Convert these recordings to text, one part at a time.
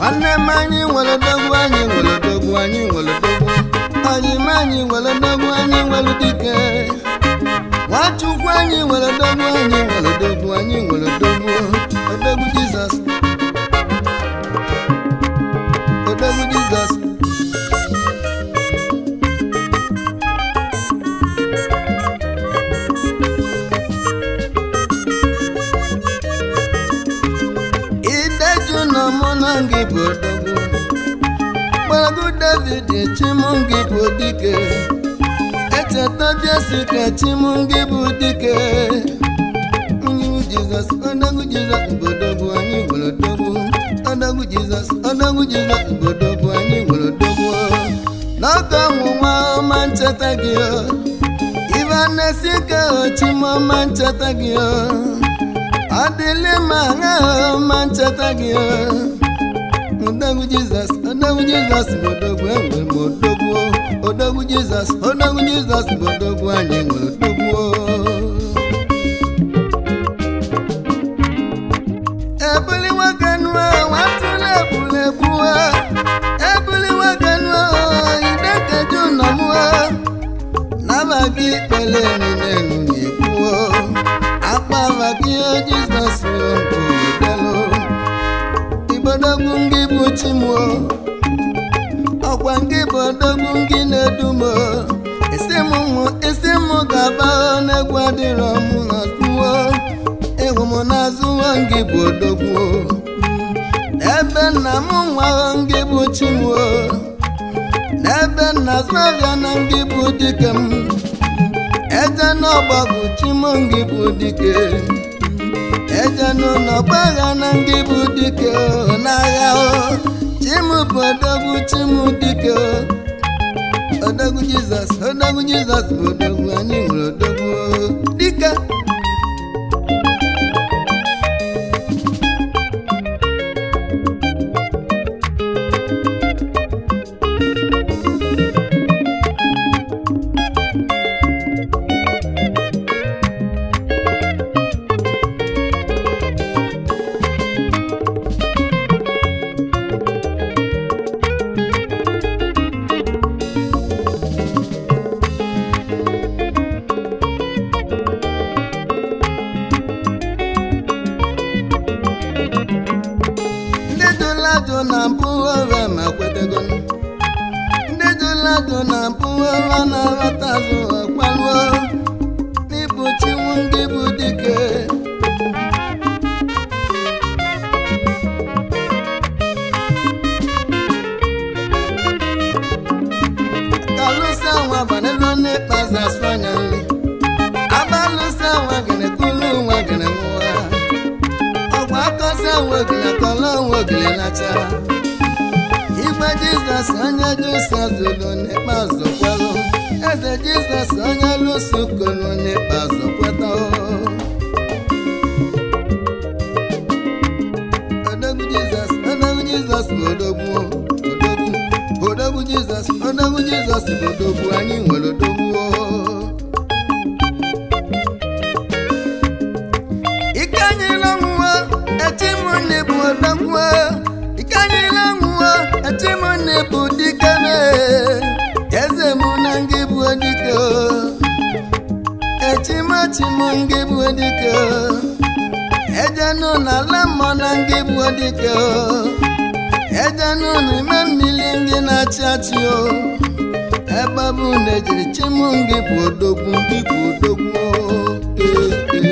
nwanne m anyị nwere dogwu anyị nwere dogwu anyị nwere dogwu anyị m anyị nwere dogwu anyị nwere dike nwachukwu anyị nwere dogwu anyị nwere dogwu anyị nwere dogwu odogwu jizọs odogwu jizọs ideju na mụ na gị bụ odogwu gbaragu david chimungi bụ dike echeta jesika chimungi bụ dike onyewu jizọs odogwu jizọs bụ odogwu anyị nwere odogwu odogwu jizọs odogwu jizọs bụ odogwu anyị nwere odogwu n'oge ọnwụnwa ọma ncheta gị o ibe na-esi ike ochimọma ncheta gị o ọ dịlị ma agha ọma ncheta gị o odogwu jizọs odogwu jizọs bụ odogwu enwere m odogwu odogwu jizọs odogwu jizọs bụ odogwu anyị nwere odogwu ebuli nwoke nụọ nwatụla egbula egbuo ebuli nwoke nụọ idekeju nọ mụọ naba gị ikpele niile nụ na-ekwuo akpava gị jizọs bụ edelu igbodogwu ngị bụ chimuo ọkwa ngị bụ odogwu ngị na-edumo isi m nwụ isi m ga-aba n'egwu adịrọ m n'azụwo ịhụ m n'azụwo ngị bụ odogwu ebe nna m nwa ngị bụ chimuo n'ebe nna zụabịa na ngị bụ dike m eje n'ọgbagwu chimo ngị bụ dike eje n'ụlọ gbagha na ngị bụ dike n'agha o chimu bụ odogwu chimu dike odogwu jizọs odogwu jizọs bụ odogwu anyị nwere odogwu dike ndị jụladụ na mpụ ọrịa ma kwetego ndị jụladụ na mpụ ọrịa na-aghọta azụ ọkwaluo n'ịbụ chinwu ndị bụ dike kalụsa nwa banelo n'ịkpazi asụ anya nri abalụsa nwa gịnị kulu nwa gịnị nwa ọgwa akọsa nwogile kọlọ nwogile nacha igwe jizọs onye jisọs zụrụ n'ikpeazụ kwelụ eze jizọs onye lụso kolu n'ikpeazụ kweta odogwu jizọs odogwu jizọs bụ odogwu odogwu odogwu jizọs odogwu jizọs bụ odogwu anyị nwere odogwu ike anyịla nwụọ echimunne bụ odogwu ike anyịla nwụọ echimunne bụ dike na eze mụ na ngị bụ dike echimachimu ngị bụ dike ejenụ na ala mmụọ na ngị bụ dike ejenụ n'ime mmiri ngị na-achị achị o ebe ọ bụ na ejiri chimu ngị bụ odogwu ngị bụ odogwu ee ee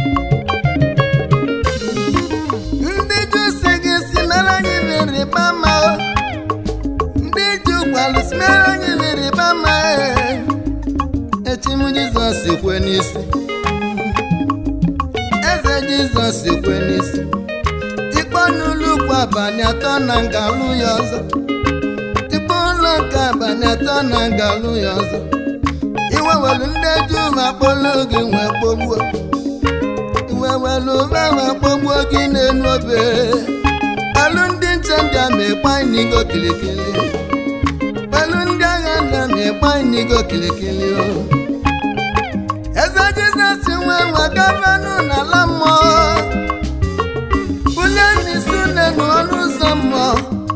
ndị ju si gị si mere anyị rịba ma ndị ju gwalụ si mere anyị rịba ma echim jizọs kwe n'isi eze jizọs kwe n'isi tikpọ n'ụlọ ukwu abalị atọ na ngalụ ya ọzọ tikpọ ụlọ nke abalị atọ na ngalụ ya ọzọ iwewelu ndị ju ma kpọlụ gị nwee kpogbuo iwewelu ube ma kpogbuo gị n'elu obe elu ndị nche ndị a ma ịkpa inigo kilikili elu ndị agha ndị a ma ịkpa inigo kilikili o eze jizọs nwe nwa gọvanọ n'ala mmụọ bulie n'isi une n'ọnụ ụzọ mmụọ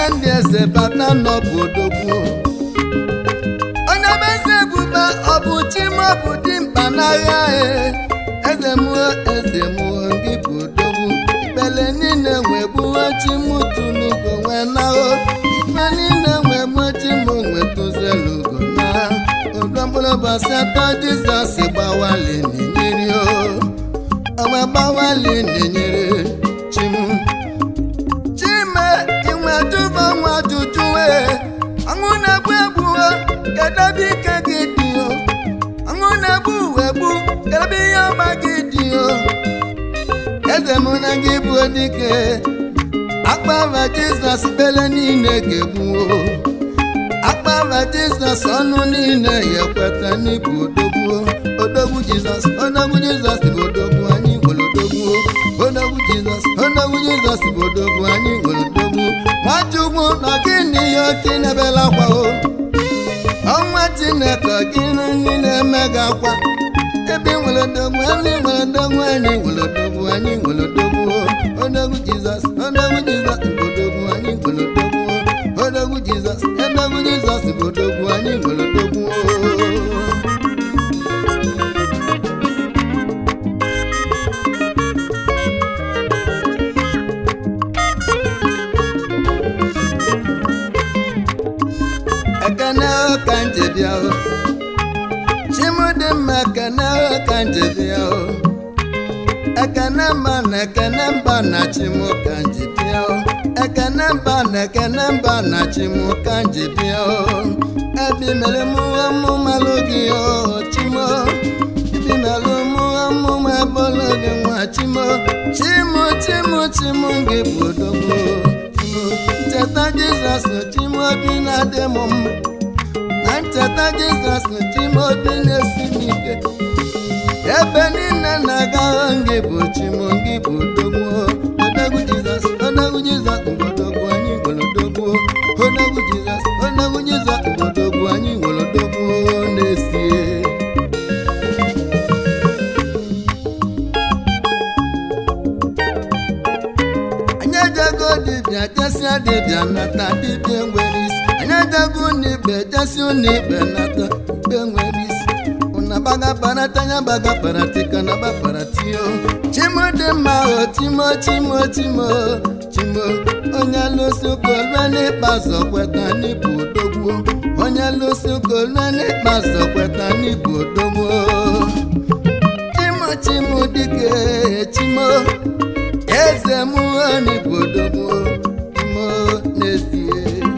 ndị eze bata n'ọbụ odogwu onye bụ eze ebube ọ bụ chi m ọ bụ dimkpa n'agha e eze mụọ eze mụọ gị bụ odogwu ikpele niile wee gbuo chi m tụlugo wee nahụ ikpe niile wee gbuo chi m wee tụzelugo na odo mkpụrụ ụbọchị atọ jizọs gbawali na-enyeri o ọgba gbawali na-enyere chi m chime inwe tụba nwa ajụjụ wee ọṅụ na-egbu egbu o kedu ebe ike gị dị o ọṅụ na-egbu uwe gbu kedu ebe ihe ọma gị dị o eze mụ na gị bụ dike akpava jizọs bele niile ga-egbu o akpava jizọs ọnụ niile ya ekweta n'ịbụ odogwu odogwu jizọs odogwu jizọs bụ odogwu anyị nwere odogwu odogwu jizọs odogwu jizọs bụ odogwu anyị nwere odogwu nwachukwu nọ gị n'ihe oke na-ebela akwa o ọnwa chineke gị nri na-eme gị akwa ebe ị nwere odogwu ebe ị nwere odogwu anyị nwere odogwu anyị nwere odogwu odogwu jizọs odogwu jizọs bụ odogwu anyị nwere odogwu odogwu jizọs odogwu jizọs bụ odogwu anyị nwere odogwu ekene ka nje bịa o chimdịmma ekene ka nje bịa o ekene mba na ekene mba na chimu ka nje bịa o ekene mba na ekene mba na chimu ka nje bịa o ebi mere mụwa mụmalụ gị o chimo ebi mere mụwa mụma ebolo gị nwa chimo chimu chimu chimu gị bụ odogwu chimo ncheta jizọs chimo obi na-adị m mma na ncheta jizọs chimobi na-esi m ike ebe niile na-aga ngị bụ chimo ngị bụ odogwu odogwu jizọs odogwu jizọs bụ odogwu anyị nwere odogwu odogwu jizọs odogwu jizọs bụ odogwu anyị nwere odogwu na-esie anyị ejego dibịa jesịa dibịa nata dibịa nwere isi anyị ejego n'ikpe jesi ụlọikpe nata ikpe nwere isi ụna baga parata ya baga paratika na baparatio chimo dị mma o chimo chimo chimo chimo onye lụsi ụkolue n'ikpeazụ kweta n'ịbụ odogwu onye lụsi ụkolue n'ikpeazụ kweta n'ịbụ odogwu chimo chimo dike chimo eze mụọ n'obodo mụọ n'ezie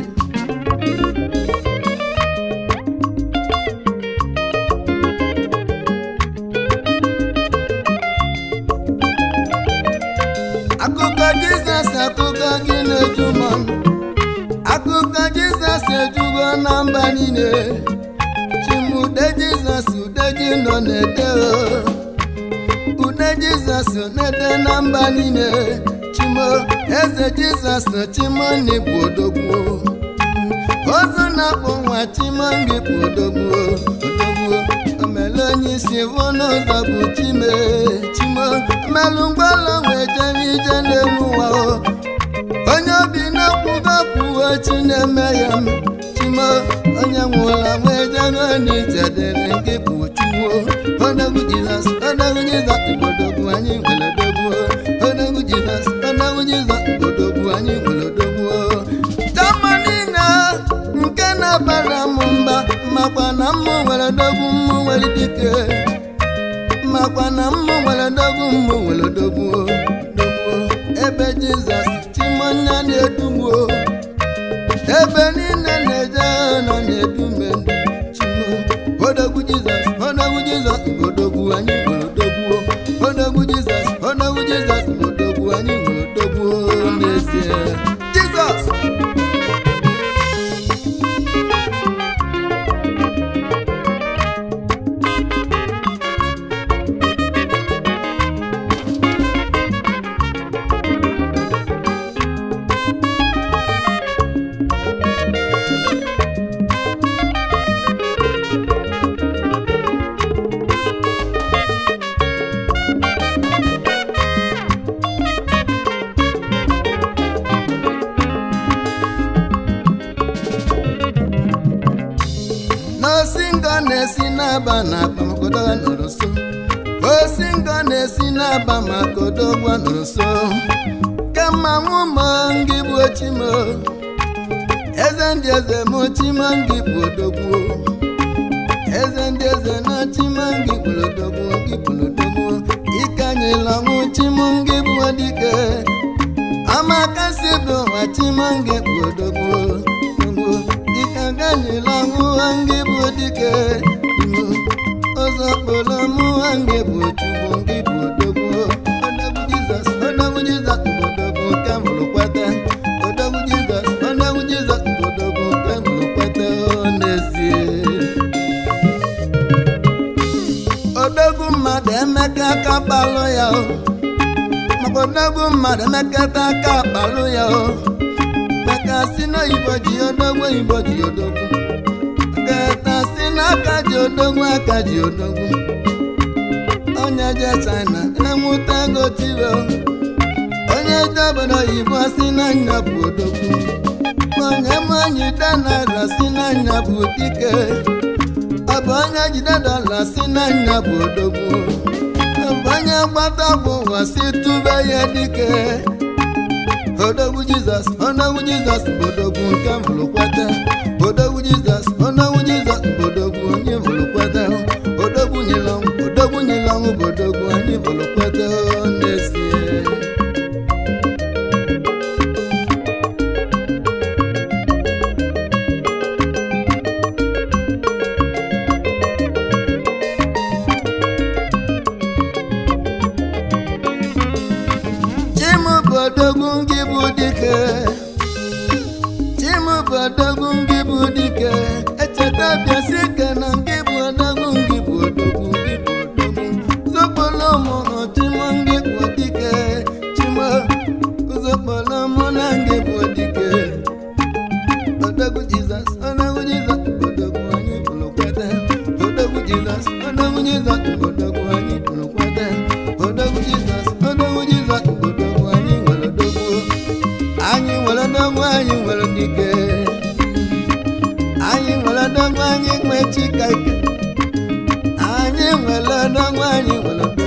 akụkọ jizọs akụkọ gị na-eju m ọnụ akụkọ jizọs ejugo na mba niile chimude jizọs ude gị nọ na-ede o ude jizọs na-ede na mba niile chimo eze jizọs chimo ndị bụ odogwu ozu na-akpụ nwa chimo ndị bụ odogwu odogwu omele onye isi bụ n'ụzọ bụ chime chimo mmelụ mgbalụ wee jere ije na-enwu ụwa o onye obi na-akwụgo kwuo chi na-eme ya m chimo onye nwụla wee jego n'ije dịrị gị bụ chuwo odogwu jizọs odogwu jizọs ibodogwu anyị nwere odogwu odogwu jizọs odogwu jizọs ibodogwu anyị nwere odogwu jamani na nke na-abara m mba makwa na mmụ nwere odogwu mmụ nwere dike makwa na mmụ nwere odogwu mmụ nwere odogwu odogwu ebe jizọs chimonya na-edugbuo ebe niile na-eje nọ na-edume chimo odogwu jizọs odogwu jizọs bụ odogwu anyị nwere odogwu odogwu jizọs odogwu jizọs bụ odogwu anyị nwere odogwu n'ezie jizọs n'osi ngọ na-esi n'aba na akpa makodo nọrọ nso osi ngọ na-esi n'aba maka odogwu nọrọ nso kama nwụmọ ngị bụ ochimo eze ndị eze m chimo ngị bụ odogwu eze ndị eze na chimo ngị bụrụ odogwu ngị bụrụ odogwu ike anyịla ọnwụ chimo ngị bụ dike amakasi bụ ụwa chimo ngị bụ odogwu odogwu dike ganyịla ọnwụ ngị bụ dike ụzọ kpọrọ mụ ngị bụ chukwu ngị bụ odogwu odogwu jizọs odogwu jizọs bụ odogwu nke mụrụ kweta odogwu jizọs odogwu jizọs bụ odogwu nke mụrụ kweta n'ezie odogwu mmadụ emeka aka kpalụ ya o maka odogwu mmadụ emekata aka kpalụ ya o maka si n'oyibo ji odogwu oyibo ji odogwu keta si n'aka ji odogwu aka ji odogwu onye je china enweta ego tibe onye je obodo oyibo si n'anya bụ odogwu onye manyi danara si n'anya bụ dike ọ bụ onye jide dọla si n'anya bụ odogwu ọ bụ onye gbata ọgwụ ụwa si tụbe ya dike odogwu jizọs odogwu jizọs bụ odogwu nke mụrụ kweta odogwu jizọs odogwu jizọs bụ odogwu onye mụrụ kweta odogwu nyere ọnwụ odogwu nyere ọnwụ bụ odogwu onye mụrụ kweta n'ezie Chimu bụ odogwu gị bụ dike Chimu bụ odogwu gị bụ dike echeta bịasi ike na gị bụ odogwu gị bụ odogwu gị bụ odogwu zokpolo mụ na chimu gị bụ dike Chimu zokpolo mụ na gị bụ dike odogwu Jizọs odogwu Jizọs bụ odogwu anyị bụrụ kweta odogwu Jizọs odogwu Jizọs bụ odogwu anyị bụrụ kweta odogwu Jizọs odogwu Jizọs bụ odogwu anyị nwere odogwu anyị nwere odogwu anyị nwere dike anyị nwere odogwu anyị nwe chika ike anyị nwere odogwu anyị nwere odogwu